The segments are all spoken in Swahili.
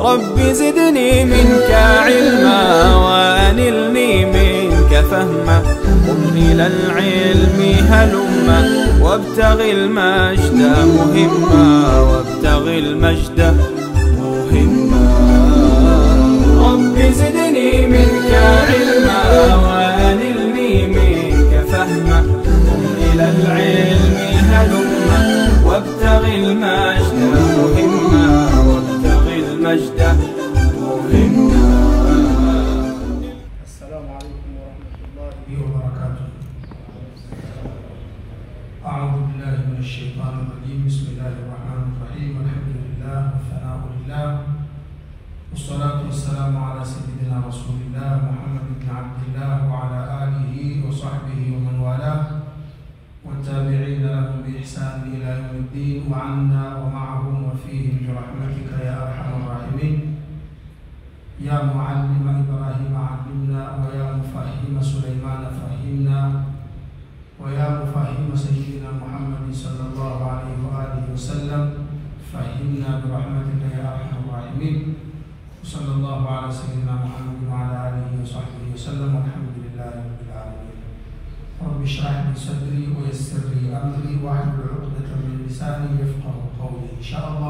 رب زدني منك علما وأنلني منك فهما قم إلى العلم هلما وابتغ المجد مهما وابتغ المجد مهما رب زدني منك علما وأنلني منك فهما قم إلى العلم هلما وابتغ المجد مهما وابتغ المجد مهما السلام عليكم ورحمة الله وبركاته أعوذ بالله من الشيطان الرجيم بسم الله الرحمن الرحيم الحمد لله والثناء لله والصلاة والسلام على سيدنا رسول الله محمد بن عبد الله وعلى آله وصحبه ومن والاه والتابعين لهم بإحسان إلى يوم الدين وعنا ومعهم وفيهم برحمتك يا أرحم الراحمين يا معلم إبراهيم علمنا ويا مفهم سليمان فهمنا ويا مفهم سيدنا محمد صلى الله عليه وآله وسلم فهمنا برحمتك يا أرحم الراحمين وصلى الله على سيدنا محمد وعلى آله وصحبه وسلم والحمد لله رب العالمين رب اشرح لي صدري ويسر لي أمري واحلل عقدة من لساني يفقه قولي إن شاء الله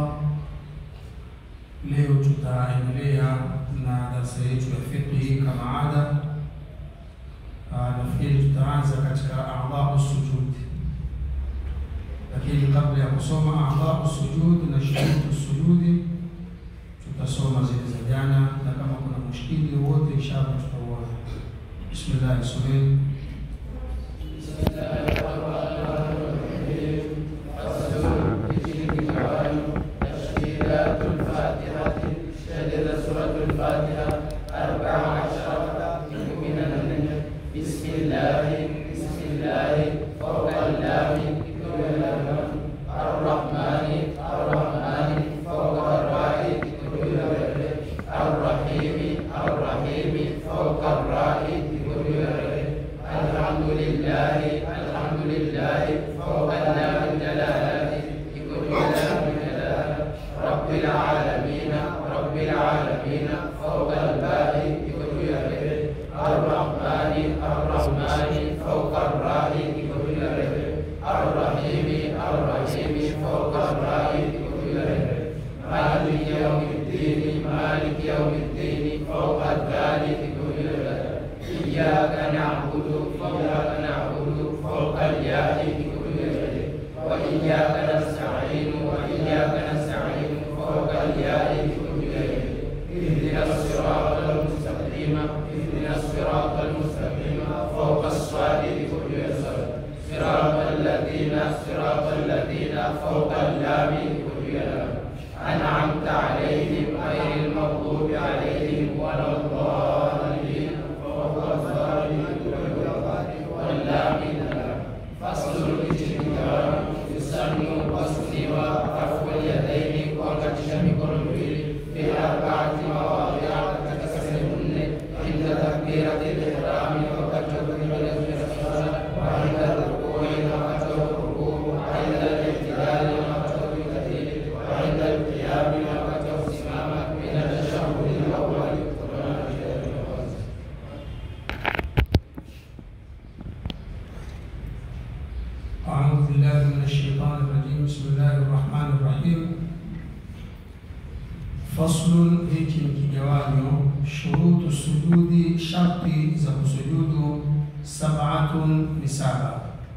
Leo tutaendelea na darasa yetu ya fiqhi kama ada. Ah, Nafikiri tutaanza katika a'dha'u sujud, lakini kabla ya kusoma a'dha'u sujud na shurutu sujudi tutasoma zile za jana, na kama kuna mushkili wote inshallah tutauona. Bismillah, someni. أعوذ بالله من الشيطان الرجيم بسم الله الرحمن الرحيم فصل hiki ni kigawanyo shurutu sujudi sharti za kusujudu sab'atun ni saba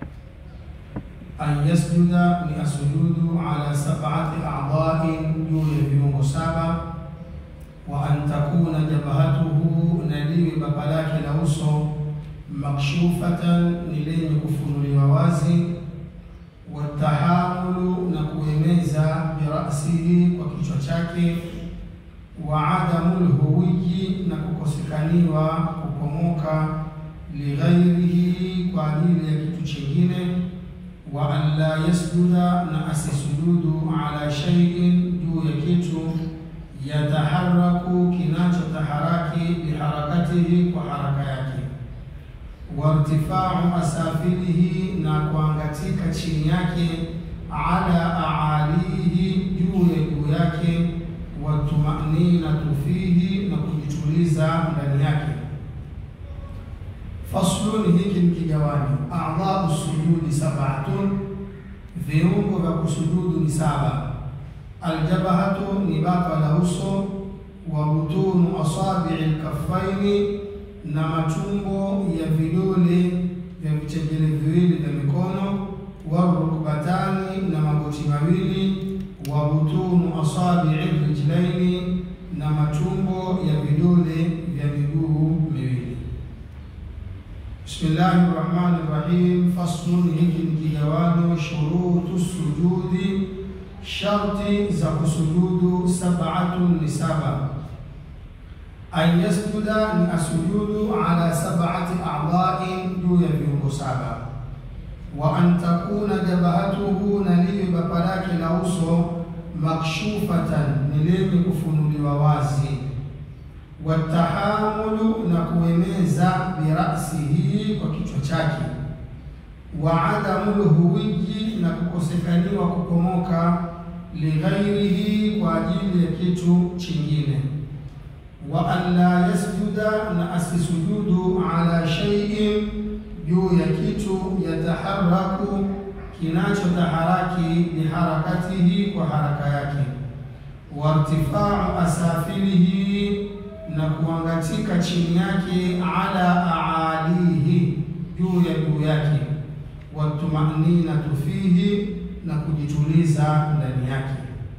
an yasjuda ni asujudu ala sab'ati a'dha'in juu ya viungo saba wa an takuna jabhatuhu na liwe baba lake la uso makshufatan ni lenye kufunuliwa wazi watahamulu na kueneza birasihi kwa kichwa chake wa adamu lhuwiyi na kukosekaniwa kupomoka lighairihi kwa ajili ya kitu chingine wa an la yasjuda na asisujudu ala shay'in juu ya kitu yataharaku kinachotaharaki biharakatihi kwa haraka yake wartifau asafilihi na kuangatika chini yake ala aalihi juu ya juu yake watumaninatu fihi, na kujituliza ndani yake. Faslun, hiki ni kigawanyo. A'dhau sujudi sab'atun, viungo vya kusujudu ni saba. Aljabhatu ni bapa la uso, wa butunu asabi'i alkaffaini, na matumbo ya vidole vya vichengele viwili vya mikono, wa rukbatani, na magoti mawili, wa butunu asabi'i rijlaini, na matumbo ya vidole vya miguu miwili. Bismillahi rahmani rahim. Faslun, hiki ni kigawanyo. Shurutu sujudi, sharti za kusujudu. Sab'atun ni saba. An yasjuda ni asujudu ala sab'ati a'dha'in, juu ya viungo saba. Wa an takuna jabhatuhu, na liwe bapa lake la uso makshufatan, ni lenye kufunuliwa wazi watahamulu na kueneza birasihi kwa kichwa chake, wa adamu lhuwiji na kukosekaniwa kukomoka, lighairihi kwa ajili ya kitu chingine, wa an la yasjuda na asisujudu ala shay'in juu ya kitu yataharaku kinachotaharaki biharakatihi kwa haraka yake, wa irtifau asafilihi na kuangatika chini yake, ala aalihi juu ya juu yake, watumaninatu fihi na kujituliza ndani yake.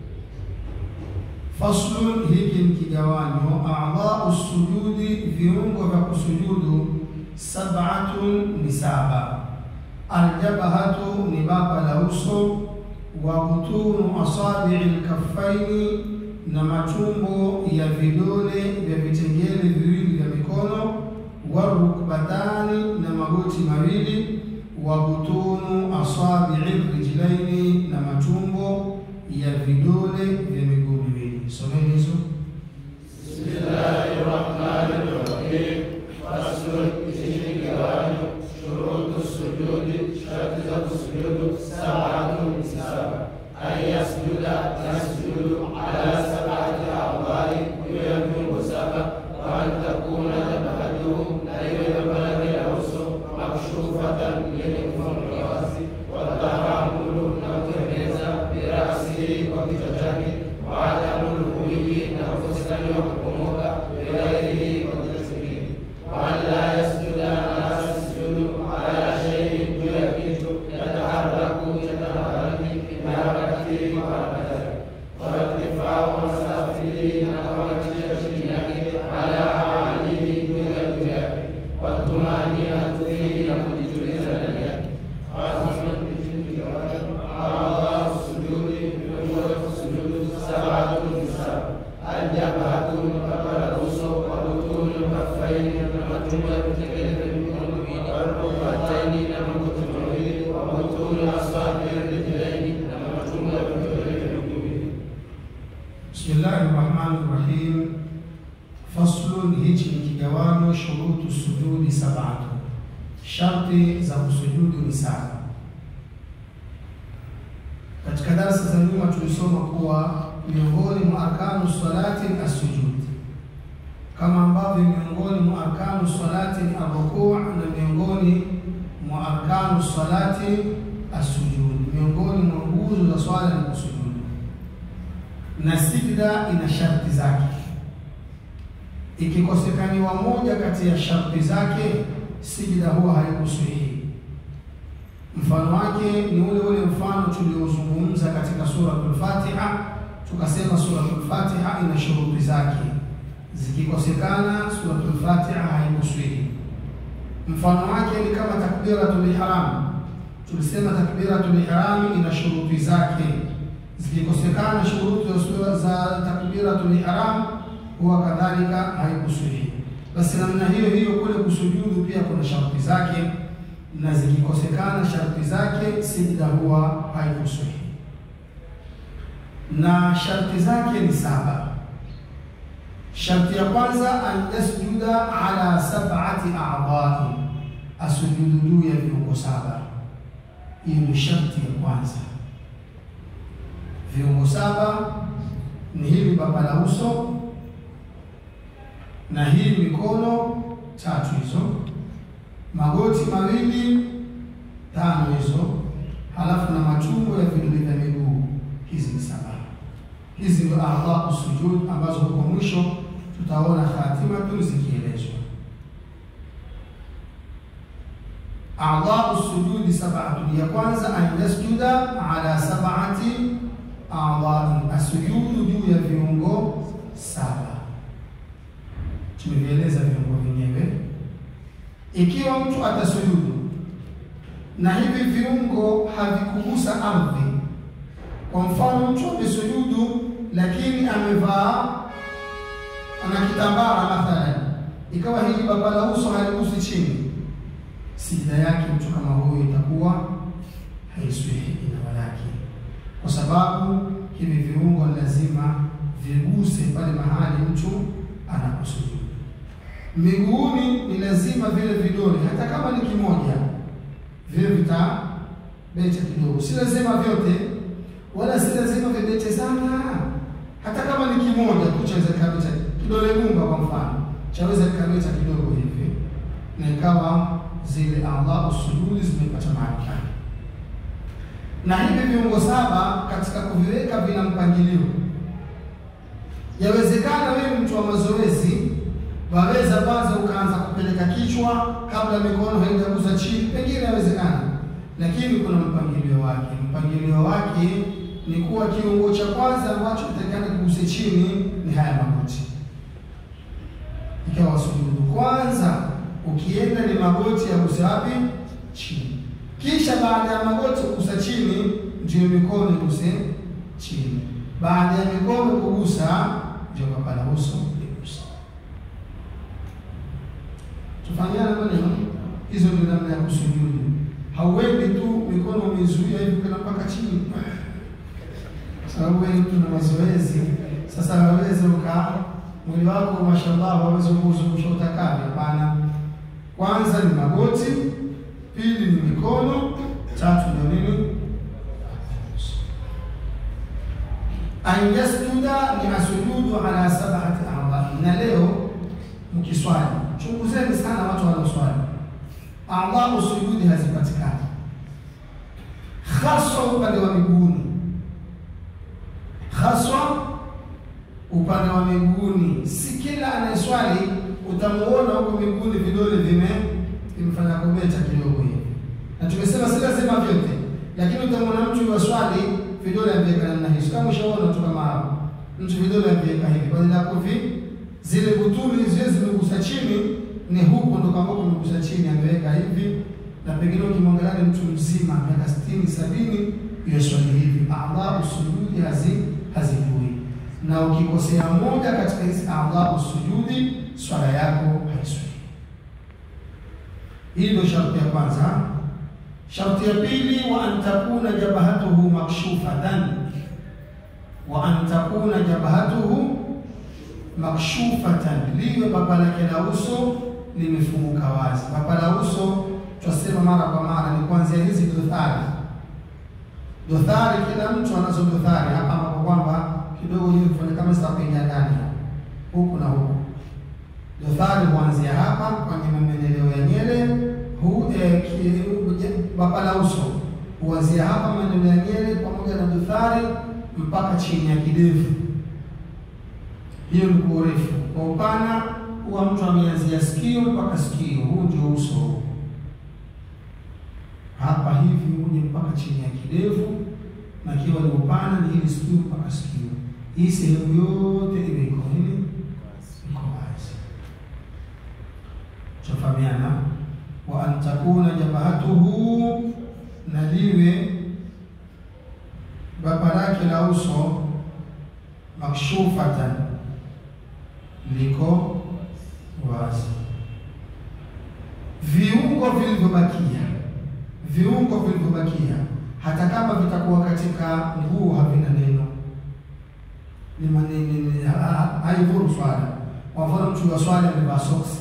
Faslun, hiki ni kigawanyo. A'dhau sujudi, viungo vya kusujudu. Sab'atun ni saba. Aljabhatu ni bapa la uso, wa butunu asabi'i lkaffaini na matumbo ya vidole vya vitengele viwili vya mikono, wa rukbatani na magoti mawili, wa butunu asabi'i rijlaini na matumbo ya vidole vya miguu miwili. Someni hizo. Bismillahir Rahmanir Rahim. Faslun, hiki kigawanyo. Shurutu sujudi, sharti za kusujudu. Sab'atun ni saba. An yasjuda, yasjudu ala sab'ati a'dha'i, juu ya viungo saba. Wa an takuna jabhatuhu, na iwe bapa lake la uso makshufatan, yenye kufunuliwa wazi. Watahamulu, na kueneza birasihi, kwa kichwa chake. Wa adamu lhuwiji, na kukosekaniwa kukomoka bighairihi, kwa kitu kingine. Wa an la yasjuda, na asisujudu ala shay'in, juu ya kitu yataharaku, yataharaki biharakatihi, kwa haraka yake. Wa irtifau asafilihi, na kuangatia chini yake, ala aalihi, juu ya juu yake. Watumaninatu fihi, na kujituliza ndani yake. A'dhau sujudi, viungo vya kusujudu. Sab'atun ni saba. Aljabhatu ni bapa la uso, wa butunu lkaffaini, na matumbo ya vitengele vya mikono miwili, wa rukbataini, na magoti mawili, wa butunu asabi'i rijlaini, na matumbo ya vidole vya miguu miwili. Bismillahi rahmani rahim. Faslun, hichi ni kigawanyo. Shurutu sujudi sab'atu, sharti za kusujudu ni saba. Katika darasa za nyuma tulisoma kuwa miongoni mwa arkanu salati ni assujud, kama ambavyo miongoni mwa arkanu salati ni arrukuu, na miongoni mwa arkanu salati assujud, miongoni mwa nguzo za swala ni kusujudu na sijda ina sharti zake. Ikikosekaniwa moja kati ya sharti zake, sijda huwa haikusihi. Mfano wake ni ule ule mfano tuliozungumza katika suratul Fatiha, tukasema suratul Fatiha ina shuruti zake, zikikosekana suratul Fatiha haikusihi. Mfano wake ni kama takbiratul ihram, tulisema takbiratul ihram ina shuruti zake zikikosekana shuruti za sura za takbiratul ihram huwa kadhalika haikusuhi. Basi namna hiyo hiyo kule kusujudu pia kuna sharti zake, na zikikosekana sharti zake sijda huwa haikusuhi, na sharti zake ni saba. Sharti ya kwanza an yasjuda ala sab'ati a'dha'i, asujudu juu ya viungo saba. Hiyo ni sharti ya kwanza. Viungo saba ni hivi: bapa la uso, na hii mikono tatu hizo, magoti mawili tano hizo, halafu na matumbo ya vidole vya miguu, hizi ni saba. Hizi ndio a'dha'u sujud ambazo huko mwisho tutaona khatimatu zikielezwa. A'dha'u sujudi sab'atu, ya kwanza an yasjuda ala sab'ati a'dha'i, asujudu juu ya viungo saba. Tumevieleza viungo vyenyewe. Ikiwa mtu atasujudu na hivi viungo havikugusa ardhi, kwa mfano mtu amesujudu lakini amevaa ana kitambara mathalan, ikawa hili baba la uso haligusi chini, sijida yake mtu kama huyo itakuwa haiswihi ina walaki, kwa sababu hivi viungo lazima viguse pale mahali mtu anaposujudu. Miguuni ni lazima vile vidole, hata kama ni kimoja, vile vitabeta kidogo, si lazima vyote, wala si lazima vibete sana. Hata kama ni kimoja tu chaweza kikabeta, kidole gumba kwa mfano chaweza kikabeta kidogo hivi, na ikawa zile a'dha'u sujudi zimepata mahali pake. Na hivi viungo saba katika kuviweka vina mpangilio. Yawezekana wewe mtu wa mazoezi waweza kwanza ukaanza kupeleka kichwa kabla mikono haijagusa chini, pengine yawezekana, lakini kuna mpangilio wake. Mpangilio wake ni kuwa kiungo cha kwanza ambacho kitakana kiguse chini ni haya magoti. Ikawa sujudu kwanza, ukienda ni magoti yaguse wapi? Chini. Kisha baada ya magoti kugusa chini, ndio mikono iguse chini. Baada ya mikono kugusa, ndio kapala uso iguse. Tufanyana maneno hizo, ndio namna ya kusujudu. Hauendi tu mikono umezuia hivi kwenda mpaka chini, sababu wewe mtu na mazoezi. Sasa waweze uka mwili wako mashallah, waweze kuzungusha utakavyo. Hapana, kwanza ni magoti, pili ni mikono, tatu ndio nini? An yasjuda ni asujudu ala sab'ati a'dha. Na leo mkiswali, chunguzeni sana watu wanaoswali, a'dha sujudi hazipatikani, haswa upande wa miguuni, haswa upande wa miguuni. Si kila anayeswali utamuona huko miguuni vidole vime vimefanya kubeta kidogo hivi, na tumesema si lazima vyote, lakini utamwona mtu wa swali vidole ameweka namna hizo, kama ushaona tu kama hapo mtu vidole ameweka hivi, badala ya kuvi zile butuli zile zimegusa chini, ni huko ndo kama kumegusa chini, ameweka hivi, na pengine ukimwangalia ni mtu mzima miaka sitini sabini, hiyo swali hivi, a'dha'u sujudi hazi hazijui, na ukikosea moja katika hizi a'dha'u sujudi, swala yako haiswi. Hii ndio sharti ya kwanza. Sharti ya pili, wa an takuna jabhatuhu makshufatan, wa an takuna jabhatuhu makshufatan, liwe baba lake la uso limefunguka wazi. Baba la uso twasema mara kwa mara ni kuanzia hizi dothari. Dothari, kila mtu anazo dothari hapa, ambapo kwamba kidogo hivi kufanya kama zitakuingia ndani huku na huku. Dothari huanzia hapa kwenye mameneleo ya nyele hu eh, baba la uso huanzia hapa maeneo ya nyele pamoja na dothari mpaka chini ya kidevu. Hiyo ni kwa urefu. Kwa upana huwa mtu ameanzia sikio mpaka sikio, huu ndio uso hapa hivi, uje mpaka chini ya kidevu, na kiwa ni upana ni hili sikio mpaka sikio. Hii sehemu yote iwe iko nini, iko wazi. Tufahamiana wa an takuna jabhatuhu, na liwe baba lake la uso makshufatan, liko wazi. Viungo vilivyobakia, viungo vilivyobakia, hata kama vitakuwa katika nguo havina neno, ni maneno haidhuru swala. Kwa mfano, mtu wa swali amevaa soksi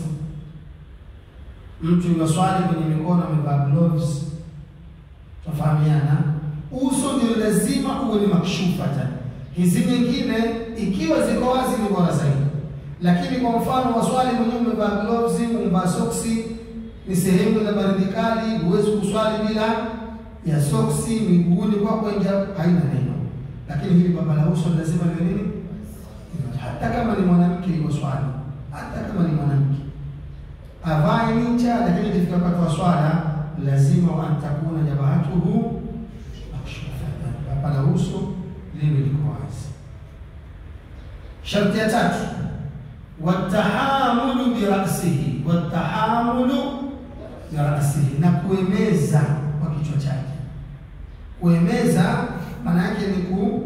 mtu yunaswali kwenye mikono amevaa gloves, tufahamiana. Uso ndio lazima uwe ni makshufatan. Hizi nyingine ikiwa ziko wazi ni bora zaidi, Lakini kwa mfano waswali mwenyewe umevaa gloves, umevaa soksi, ni sehemu za baridi kali, huwezi kuswali bila ya soksi, miguuni kwako ingia, haina neno. Lakini hili baba la uso lazima liwe nini? Hata kama ni mwanamke yuko swali, hata kama ni mwanamke avae ninja, lakini ikifika wakati wa swala lazima wantakuna jabahatuhu makshufatan, baba la uso liwe liko wazi. Sharti ya tatu watahamulu birasihi, watahamulu birasihi, na kuemeza kwa kichwa chake. Kuemeza maana yake ni ku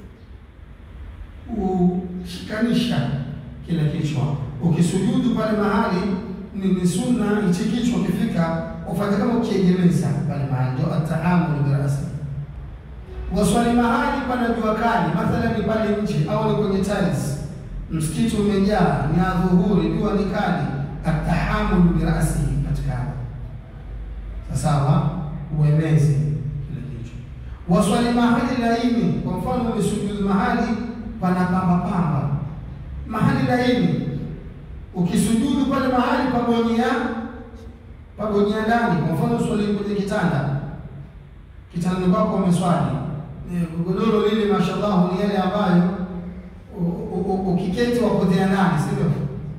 kushikanisha kile kichwa. Ukisujudu pale mahali ni, ni sunna hichi kichwa ukifika ufanye kama ukiegemeza pale mahali, ndio atahamulu birasihi. Waswali mahali pana jua kali, mathalan ni pale nje au ni kwenye tiles msikiti umejaa, ni adhuhuri, jua ni kali, atahamulu birasihi katikana. Sawa, uemeze kile kichwa. Waswali mahali laini, kwa mfano umesujudu mahali pana pamba pamba, mahali laini, ukisujudu pale mahali pabonyea pabonyea ndani, kwa mfano uswali kwenye kitanda, kitandani kwako umeswali, godoro lile mashallah ni yale ambayo ukiketi wapotea ndani, sivyo?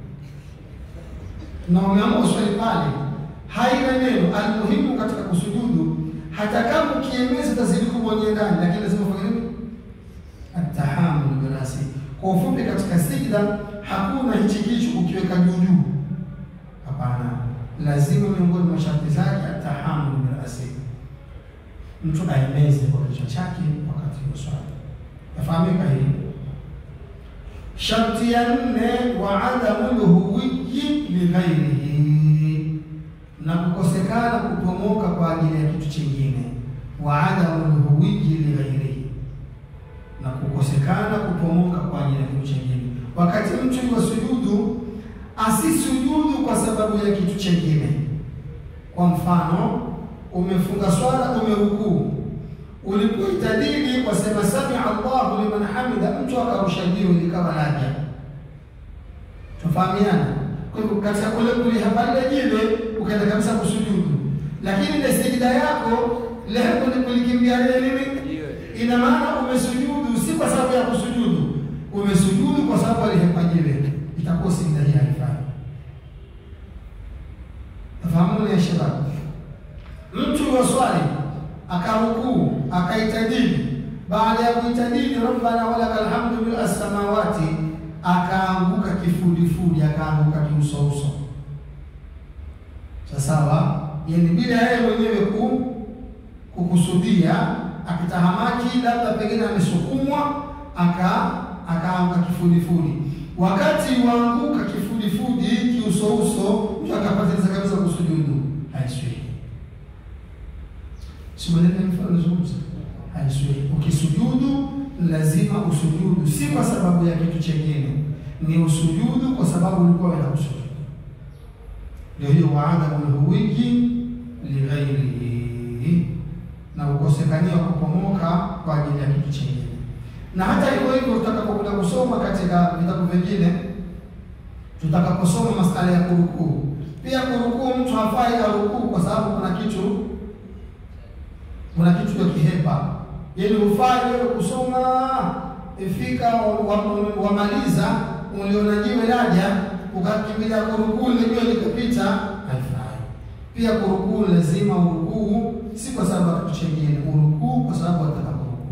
Na umeamua uswali pale, haina neno. Almuhimu katika kusujudu, hata kama ukiemeza utazidi kubonyea ndani, lakini lazima ufanye nini? Atahamulu birasi. Kwa ufupi, katika sijda hakuna hichi kichwa ukiweka juu juu, hapana. Lazima miongoni mwa masharti zake atahamulu birasi, mtu aemeze kwa kichwa chake wakati wa swala. Yafahamika hii Sharti ya nne, wa adamu lhuwiyi lighairihi, na kukosekana kupomoka kwa ajili ya kitu chingine. Wa adamu lhuwiyi lighairihi, na kukosekana kupomoka kwa ajili ya kitu chingine. Wakati mtu yuwa sujudu, asisujudu kwa sababu ya kitu chingine. Kwa mfano, umefunga swala, umerukuu ulipoitadili wasema samia Allahu liman hamida, mtu akarusha jiwe likawa laja. Tufahamiana. Kwa hivyo katika kule kulihabalia jiwe ukaenda kabisa kusujudu, lakini ile sijida yako lengo ni kulikimbia lile nini, ina maana umesujudu si kwa sababu ya kusujudu, umesujudu kwa sababu alihepa jiwe, itakuwa sijida hii haifai. Tafahamuni ya shababu, mtu wa swali akarukuu akaitadili. Baada ya kuitadili rabbana walakal hamdu bil as-samawati, akaanguka kifudifudi, akaanguka kiusouso. Sawasawa, yani bila yeye mwenyewe ku kukusudia, akitahamaki, labda pengine amesukumwa, aka akaanguka kifudifudi. Wakati waanguka kifudifudi, kiusouso, mtu akapatiliza kabisa kusujudu, haiswi Simanene mfano nazungumza haiswi. Ukisujudu lazima usujudu, si kwa sababu ya kitu chengine, ni usujudu kwa sababu ulikuwa wena kusujudu. Ndio hiyo waadamu lhuwiji lighairihi, na ukosekania kupomoka kwa ajili ya kitu chengine. Na hata hivyo hivyo, tutakapokuja kusoma katika vitabu vingine, tutakaposoma masala ya kurukuu, pia kurukuu, mtu hafai arukuu kwa sababu kuna kitu kuna kitu cha kihepa, yaani ufai wewe kusoma ifika wamaliza wa, wa uliona jiwe laja ukakimbilia kurukuu lijiwe likapita, haifai. Pia kurukuu lazima urukuu, si kwa sababu ya kitu chengine, urukuu kwa sababu wataka kurukuu.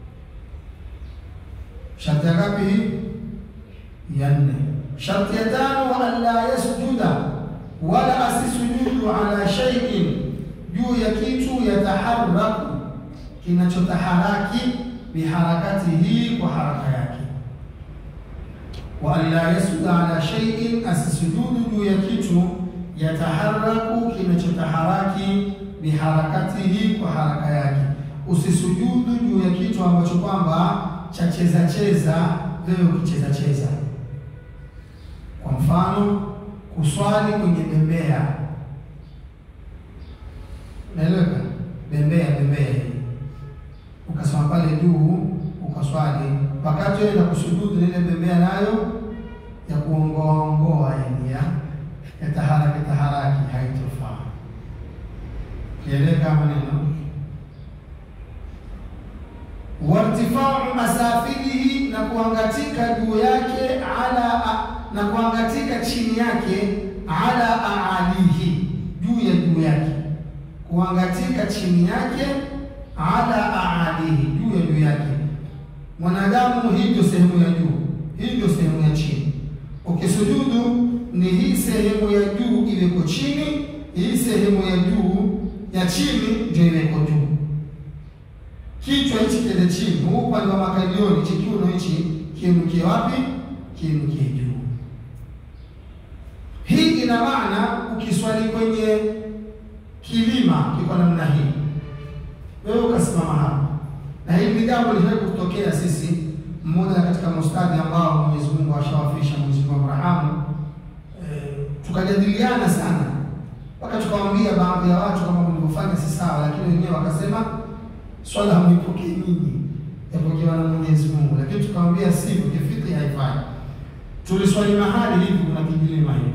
Sharti ya ngapi hii? Ya nne. Sharti ya tano, wa an la yasjuda, wala asisujudu ala shay'in juu ya kitu yataharaku, kinachotaharaki biharakatihi, kwa haraka yake. Wa an la yasjuda ala shay'in, asisujudu juu ya kitu yataharaku, kinachotaharaki biharakatihi, kwa haraka yake. Usisujudu juu ya kitu ambacho kwamba cha cheza cheza, wewe ukicheza cheza. Kwa mfano kuswali kwenye bembea Naeleweka? Bembea bembea hii, ukasoma pale juu ukaswali, wakati wewe na kusujudu ile bembea nayo ya kuongoaongoa yani ya ya taharaki taharaki haitofaa. Kieleka maneno wartifau masafilihi, na kuangatika juu yake ala na kuangatika chini yake ala aalihi, juu ya juu yake, kuangatika chini yake ala aalihi, juu ya juu yake. Mwanadamu, hii ndio sehemu ya juu, hii ndio sehemu ya chini. Ukisujudu ni hii sehemu ya juu iweko chini, hii sehemu ya juu ya chini ndio iweko juu. Kichwa hichi kiende chini, huu upande wa makalioni, hichi kiuno hichi kiinukie wapi? Kiinukie juu. Hii ina maana ukiswali kwenye kilima kiko namna hii, wewe ukasimama hapa, na hili ni jambo lilishawahi kutokea sisi, mmoja katika mustadhi ambao Mwenyezi Mungu ashawafisha, Mwenyezi Mungu amrahamu, e, tukajadiliana sana mpaka tukamwambia baadhi ya watu kama mlivyofanya si sawa, lakini wenyewe wakasema swala hamlipokei nyinyi, yapokewa na Mwenyezi Mungu, lakini tukamwambia sivyo, kifiki haifai. Tuliswali mahali hivi, kuna kijilima hivi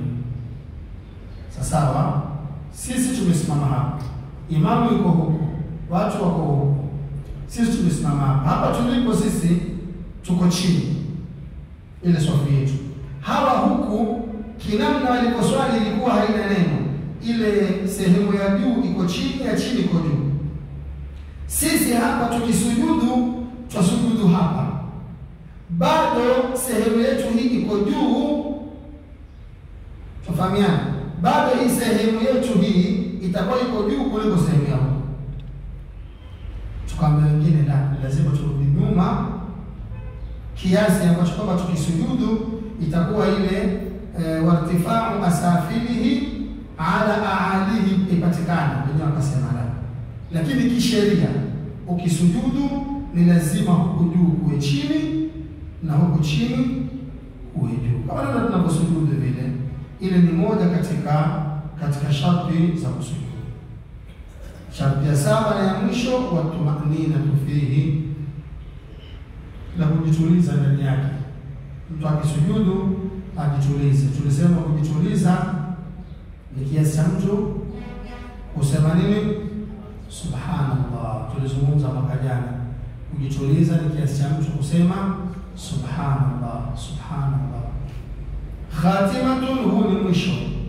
sawa. Sisi tumesimama hapa, imamu yuko huko, watu wako huko, sisi tumesimama hapa. Hapa tulipo sisi tuko chini, ile swafu yetu. Hawa huku kinamna waliposwali ilikuwa haina neno, ile sehemu ya juu iko chini, ya chini iko juu. Sisi hapa tukisujudu, twasujudu hapa, bado sehemu yetu hii iko juu, tufahamiana bado hii sehemu yetu hii itakuwa iko juu kuliko sehemu ya huko. Tukaambia wengine la, lazima turudi nyuma kiasi ambacho kwamba tukisujudu itakuwa ile e, wartifau asafilihi ala aalihi ipatikane. Wenyewe wakasema la, lakini kisheria ukisujudu ni lazima huku juu kuwe chini na huku chini kuwe juu, kama ndio tunavyosujudu vile ile ni moja katika katika sharti za kusujudu. Sharti ya saba na ya mwisho, watumaninatu fihi, na kujituliza ndani yake. Mtu akisujudu ajitulize. Tulisema kujituliza ni kiasi cha mtu kusema nini? Subhanallah. Tulizungumza mwaka jana, kujituliza ni kiasi cha mtu kusema subhanallah, subhanallah Khatimatun, huu ni mwisho.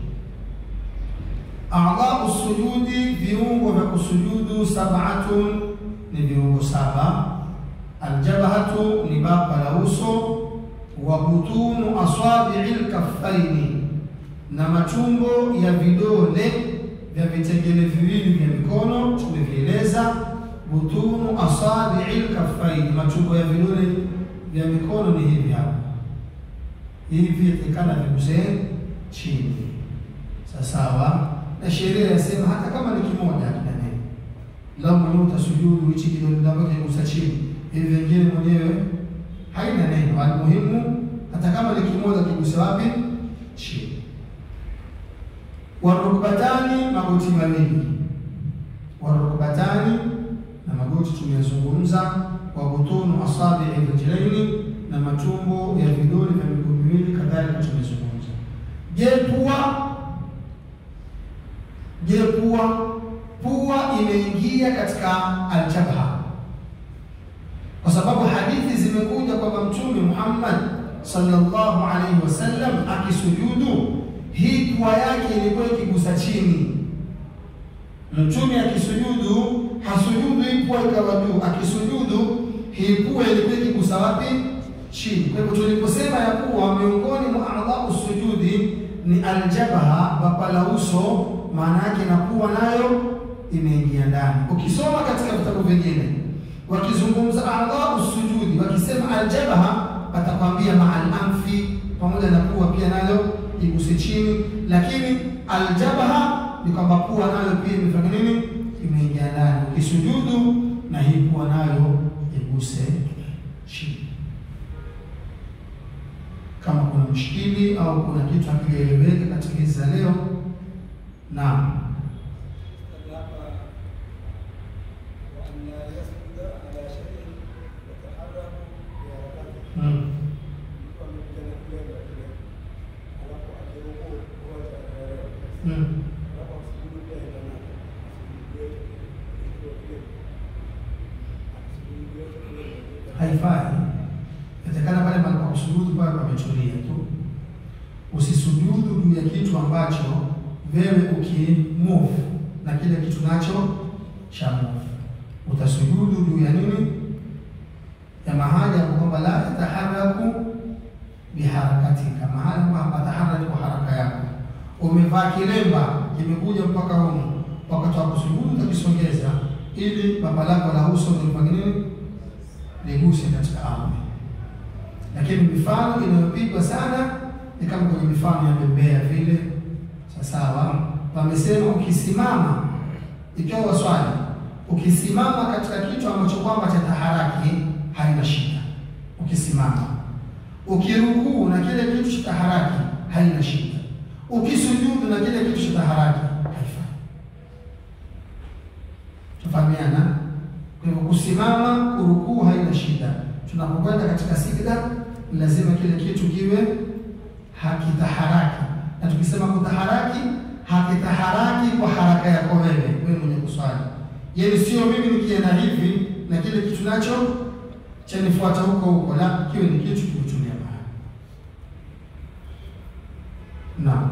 A'dha'u sujudi, viungo vya kusujudu. Sab'atun, ni viungo saba. Aljabhatu, ni bapa la uso. Wa butunu asabi'il kaffaini, na matumbo ya vidole vya vitengele viwili vya mikono. Tumevieleza. Butunu asabi'il kaffaini, matumbo ya vidole vya mikono ni hivi hapa hivi yatakana vigusee chini sawasawa, na sheria yasema hata kama ni kimoja hakina neno. Lau mwenyewe utasujudu hichi kidole chako kigusa chini, hivi vingine mwenyewe haina neno. Almuhimu hata kama ni kimoja kiguse wapi? Chini. Warukbatani, magoti mawili. Warukbatani na magoti tumeyazungumza. Wabutunu asabii rijlaini na matumbo ya vidole vya miguu miwili kadhalika tumezungumza. Je, pua? Je, pua? Pua imeingia katika aljabha, kwa sababu hadithi zimekuja kwamba Mtume Muhammad sallallahu alaihi wasallam akisujudu, hii pua yake ilikuwa ikigusa chini. Mtume akisujudu hasujudu hii pua ikawa juu, akisujudu hii pua ilikuwa ikigusa wapi? Chini. Kwa hivyo tuliposema ya kuwa miongoni mwa a'dha'u sujudi ni aljabha, bapa la uso, maana yake na pua nayo imeingia ndani. Ukisoma katika vitabu vingine wakizungumza a'dha'u sujudi, wakisema aljabha, watakwambia ma'al anfi, pamoja na pua pia nayo iguse chini, lakini aljabha ni kwamba pua nayo pia imefanya nini? Imeingia ndani. Ukisujudu na hii pua nayo iguse chini. Kama kuna mshikili au kuna kitu hakijaeleweka katika hizi za leo, naam. haifai. Inatakana pale pale pa kusujudu pale pametulia tu, usisujudu juu ya kitu ambacho wewe ukimove na kile kitu nacho cha move. Utasujudu juu ya nini? Ya mahali hapo kwamba la yataharaku biharakatika, mahali ambapo hapataharaki kwa haraka yako. Umevaa kilemba kimekuja mpaka humu, wakati wa kusujudu utakisongeza ili baba lako la uso lifanye nini? Liguse katika ardhi. Lakini mifano inayopigwa sana ni kama kwenye mifano ya bembea vile. Sawa, wamesema ukisimama, ikiwa waswali, ukisimama katika kitu ambacho kwamba cha taharaki haina shida. Ukisimama, ukirukuu na kile kitu cha taharaki haina shida. Ukisujudu na kile kitu cha taharaki haifai. Tufahamiana? Kwa hivyo kusimama, kurukuu haina shida. Tunapokwenda katika sijda, lazima kile kitu kiwe hakitaharaki, na tukisema kutaharaki, hakitaharaki kwa haraka yako wewe, wewe mwenye kuswali. Yaani sio mimi nikienda hivi na kile kitu nacho chanifuata huko huko, la, kiwe ni kitu kikutumia mahali. Naam.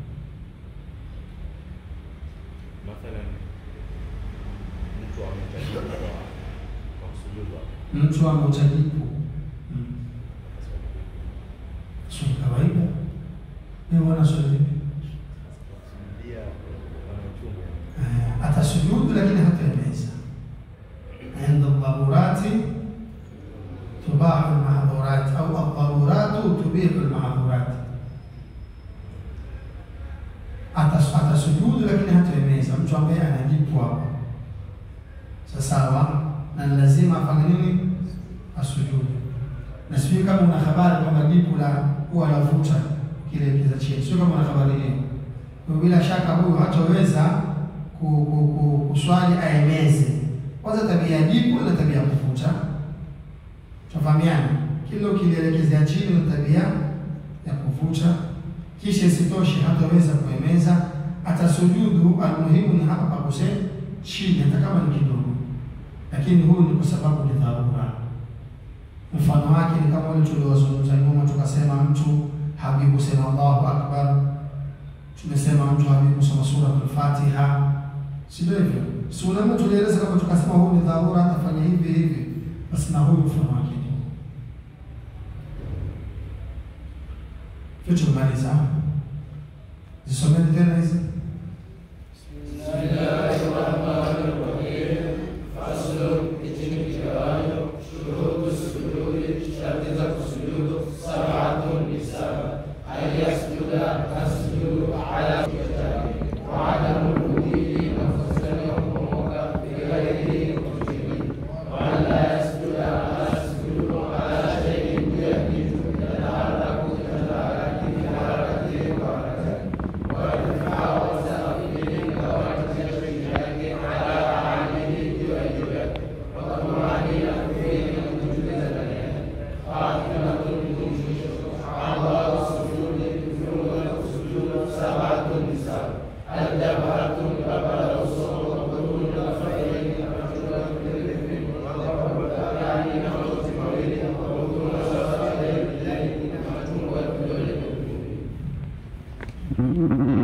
Mathalan, mtu ametajiwa kwa kwa kusujudu Mtu ameutajibu swali kawaida, ni wana swali vipi? kusujudia wanachunga Eh, atasujudu lakini hataeleza. Inda dharurati tubahu lmahdhurati au aldharuratu tubihu lmahdhurati. Atas- Atasujudu lakini hataeleza, mtu ambaye anajibu hapo sawasawa, na ni lazima afanye nini? Asujudu. Na sijui kama una habari kwamba jipu la huwa lavuta kile kiza chini, sio kama una habari hiyo. Kwa hiyo bila shaka huyu hataweza ku- ku- ku- kuswali aemeze. Kwanza tabia ya jipu na tabia ya kuvuta, tufahamiana. Kila ukilielekezea chini na tabia ya kuvuta, kisha isitoshe hataweza kuemeza, atasujudu. Almuhimu ni hapa paguse chini, hata kama ni kidogo, lakini huyu ni kwa sababu ni dharura. Mfano wake ni kama wale tuliowazungumza nyuma, tukasema mtu habi kusema Allahu akbar tumesema mtu habi kusoma sura al-Fatiha, si ndio hivyo? Si unaona tulieleza kama tukasema huyu ni dharura, atafanya hivi hivi, basi na huyu mfano wake ni huu. Hiyo tumemaliza. Zisomeni tena hizi. Mm-hmm.